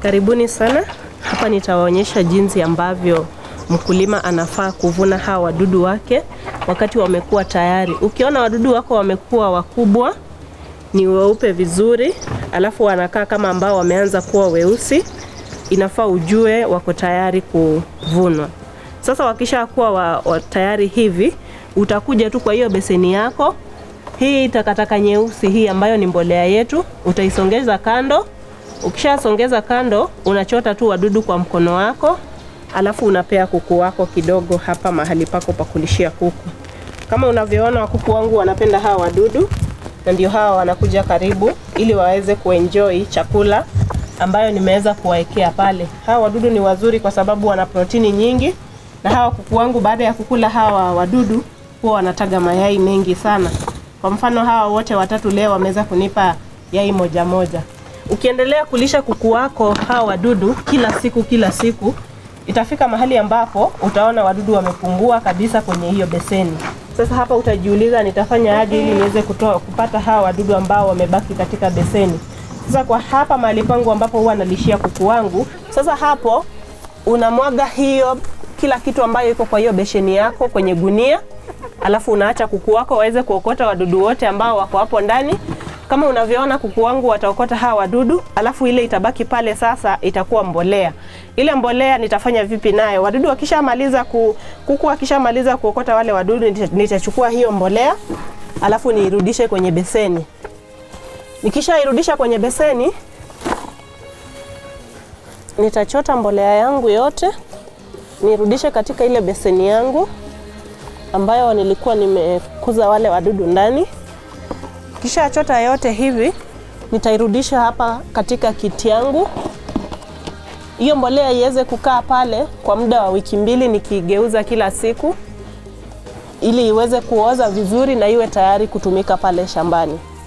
Karibuni sana. Hapa nitawaonyesha jinsi ambavyo mkulima anafaa kuvuna hawa wadudu wake wakati wamekuwa tayari. Ukiona wadudu wako wamekuwa wakubwa, ni weupe vizuri, alafu wanakaa kama ambao wameanza kuwa weusi, inafaa ujue wako tayari kuvunwa. Sasa wakisha kuwa wa, wa tayari hivi, utakuja tu kwa hiyo beseni yako hii takataka nyeusi hii ambayo ni mbolea yetu, utaisongeza kando. Ukishasongeza kando, unachota tu wadudu kwa mkono wako, alafu unapea kuku wako kidogo hapa mahali pako pa kulishia kuku. Kama unavyoona kuku wangu wanapenda hawa wadudu, na ndio hawa wanakuja karibu ili waweze kuenjoy chakula ambayo nimeweza kuwaekea pale. Hawa wadudu ni wazuri kwa sababu wana protini nyingi, na hawa kuku wangu baada ya kukula hawa wadudu huwa wanataga mayai mengi sana. Kwa mfano hawa wote watatu leo wameweza kunipa yai moja moja. Ukiendelea kulisha kuku wako hawa wadudu kila siku kila siku, itafika mahali ambapo utaona wadudu wamepungua kabisa kwenye hiyo beseni. Sasa hapa utajiuliza nitafanya aje ili niweze kutoa kupata hawa wadudu ambao wamebaki katika beseni. Sasa kwa hapa mahali pangu ambapo huwa nalishia kuku wangu, sasa hapo unamwaga hiyo kila kitu ambayo iko kwa hiyo besheni yako kwenye gunia alafu unaacha kuku wako waweze kuokota wadudu wote ambao wako hapo ndani. Kama unavyoona kuku wangu wataokota hawa wadudu, alafu ile itabaki pale sasa itakuwa mbolea. Ile mbolea nitafanya vipi nayo? Wadudu wakishamaliza ku, kuku wakishamaliza kuokota wale wadudu, nitachukua hiyo mbolea alafu niirudishe kwenye beseni. Nikishairudisha kwenye beseni, nitachota mbolea yangu yote nirudishe katika ile beseni yangu ambayo nilikuwa nimekuza wale wadudu ndani. Kisha chota yote hivi, nitairudisha hapa katika kiti yangu. Hiyo mbolea iweze kukaa pale kwa muda wa wiki mbili, nikigeuza kila siku ili iweze kuoza vizuri na iwe tayari kutumika pale shambani.